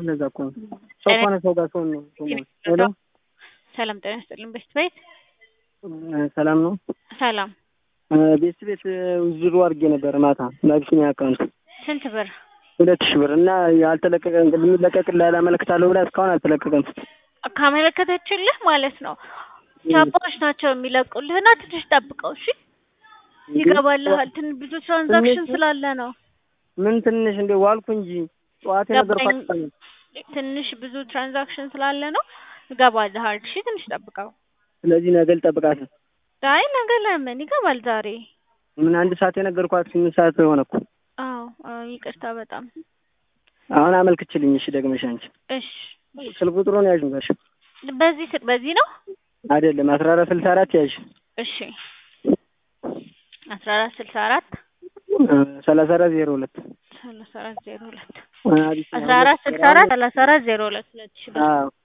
ለዛ እኮ ነው ሰው ከሆነ ሰው ጋር ሰው ነው ሰው ነው። ሄሎ ሰላም ጤና ይስጥልኝ። ቤስት ቤት ሰላም ነው። ሰላም ቤስት ቤት ዙሩ አድርጌ ነበር ማታ በአቢሲኒያ አካውንት ስንት ብር? ሁለት ሺህ ብር እና ያልተለቀቀ የሚለቀቅልህ አላመለክታለሁ ብላ እስካሁን አልተለቀቀም። ካመለከተችልህ ማለት ነው ቻፓዎች ናቸው የሚለቁልህ እና ትንሽ ጠብቀው እሺ። ይገባልሃል። ትን ብዙ ትራንዛክሽን ስላለ ነው። ምን ትንሽ እንደ ዋልኩ እንጂ ጠዋት የነገርኳት ገባኝ። ትንሽ ብዙ ትራንዛክሽን ስላለ ነው። ይገባልሃል። እሺ ትንሽ ጠብቀው። ስለዚህ ነገ ልጠብቃት ነው። አይ ነገ ለምን ይገባል ዛሬ። ምን አንድ ሰዓት የነገርኳት ስምንት ሰዓት ሆነ እኮ። አዎ አዎ፣ ይቅርታ በጣም አሁን አመልክችልኝ እሺ። ደግመሽ አንቺ እሺ። ስልክ ቁጥሩን ያዥ ነበር በዚህ ስ- በዚህ ነው አይደለም አስራ አራት ስልሳ አራት ያዥ እሺ። አስራ አራት ስልሳ አራት ሰላሳ አራት ዜሮ ሁለት ሰላሳ አራት ዜሮ ሁለት አቢሲኒያ አስራ አራት ስልሳ አራት ሰላሳ አራት ዜሮ ሁለት ሁለት ሺህ ብር አዎ